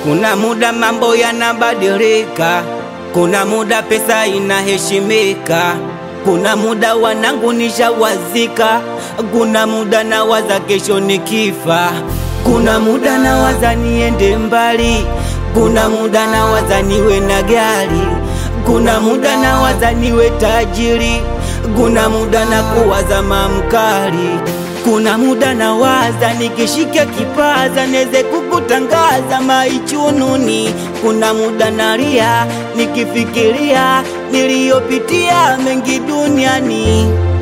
Kuna muda mambo yanabadilika, kuna muda pesa inaheshimika, kuna muda wanangu nishawazika, kuna muda nawaza kesho nikifa, kuna muda nawaza niende mbali, kuna muda nawaza niwe na gari, kuna muda nawaza niwe tajiri, kuna muda na kuwaza mamkali kuna muda nawaza nikishika kipaza neze kukutangaza maichununi. Kuna muda nalia nikifikiria niliyopitia mengi duniani.